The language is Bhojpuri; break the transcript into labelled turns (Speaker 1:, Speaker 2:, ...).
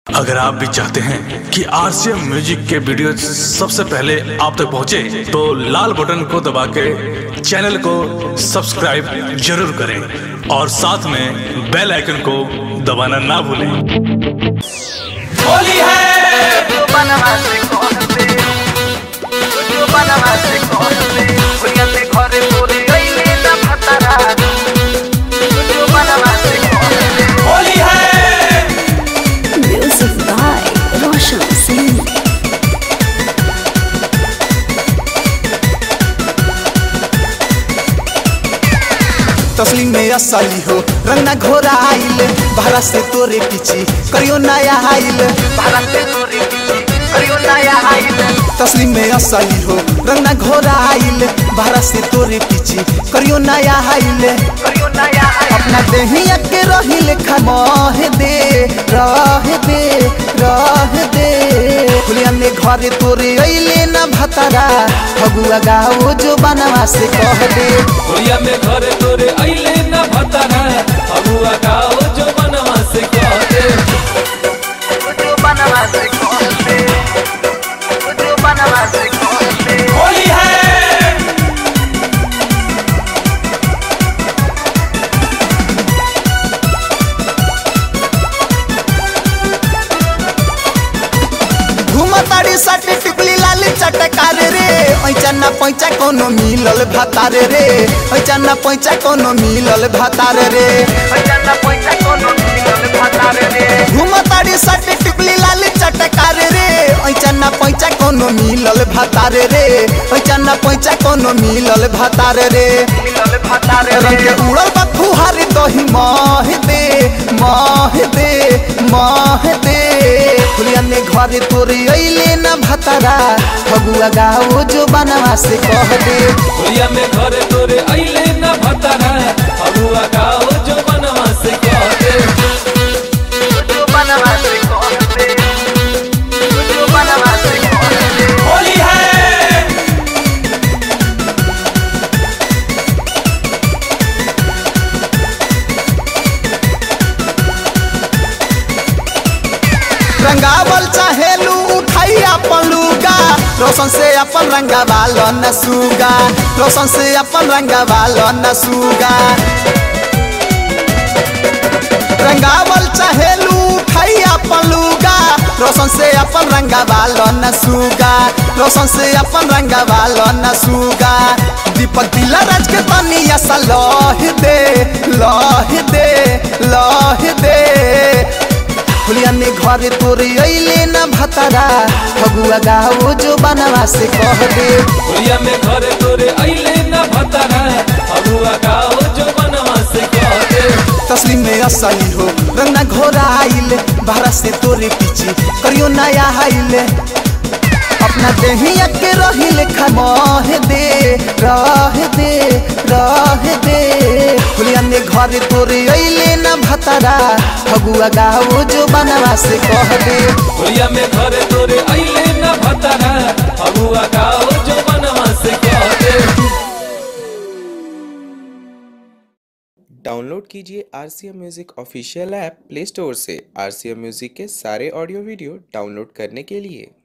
Speaker 1: अगर आप भी चाहते हैं कि आरसीएम म्यूजिक के वीडियो सबसे पहले आप तक पहुंचे, तो लाल बटन को दबा के चैनल को सब्सक्राइब जरूर करें और साथ में बेल आइकन को दबाना ना भूलें
Speaker 2: होली है जो बनवासे कहते जो बनवासे कहते भैया से घरे तोरे गईले ना भतरा जो बनवासे कहते होली है
Speaker 3: Music by Roshan Singh.
Speaker 4: तस्लीम में असली हो रंगना घोरा आइल भारत से तोरे पीछे करियो नया आइल
Speaker 2: भारत से तोरे पीछे करियो नया आइल
Speaker 4: तस्लीम में असली हो रंगना घोरा आइल भारत से तोरे पीछे करियो नया आइल
Speaker 2: करियो नया आइल
Speaker 4: अपना देहिया के रही लेखा मह दे रह दे रह दे खुलिया में घरे तोरे अइले न भतरा फगुआ गाओ जो बनवा से कह दे
Speaker 5: होलिया में घरे तोरे अइले न भतरा अबुआ गाओ जो बनवा से कहते
Speaker 2: जो बनवासे कहते जो बनवासे कहते होली है
Speaker 4: घुमताड़ी साटे टिकली लाल चटकार रे ऐचा ना पैचा कोनो मिलल भातार रे ऐचा ना पैचा कोनो मिलल भातार रे
Speaker 2: भैया पैसा कोनो मिलल भतारे रे
Speaker 4: घुमताड़ी साटे टिकली लाल चटकार रे ऐचा ना पैचा कोनो मिलल भातार रे ऐचा ना पैचा कोनो मिलल भातार रे
Speaker 2: मिलल भतारे
Speaker 4: रंग
Speaker 2: रे
Speaker 4: के उड़ल बा फुहारी दही मह दे मह दे मह दे खुलिया में घरे तोरे अइले न भतरा फगुआ गाओ जो बनवा से कह दे
Speaker 5: होलिया में घरे तोरे अइले न भतरा अबुआ गाओ जो बनवा से कहते
Speaker 2: जो बनवासे कहते जो बनवासे कहते होली है
Speaker 4: रंगावल चाहेलू उठाई अपन लुगा रोशन से अपन रंगावाल न सुगा रोशन से अपन रंगावाल न सुगा रंगावल चाहेलू उठाई अपन लुगा रोशन से अपन रंगावाल न सुगा रोशन से अपन रंगावाल न सुगा दीपक दिला राज के तनिया सा लह दे लह दे लह दे खुलिया में घरे तोरे अइले न भतरा फगुआ गाओ जो बनवा से कह दे
Speaker 5: होलिया में घरे तोरे अइले न भतरा अबुआ गाओ जो बनवा से कहते
Speaker 4: तस्लीम में असली हो रंगना घोरा आइल भारत से तोरे पीछे करियो नया आइल अपना देहिया के रही लेखा मह दे रह दे रह दे खुलिया में घरे तोरे अइले न भतरा फगुआ गाओ जो बनवा से कह दे
Speaker 5: होलिया में घरे तोरे अइले न भतरा अबुआ गाओ जो बनवा से कहते
Speaker 6: डाउनलोड कीजिए R C M music official app play store से आर सी एम म्यूज़िक के सारे ऑडियो वीडियो डाउनलोड करने के लिए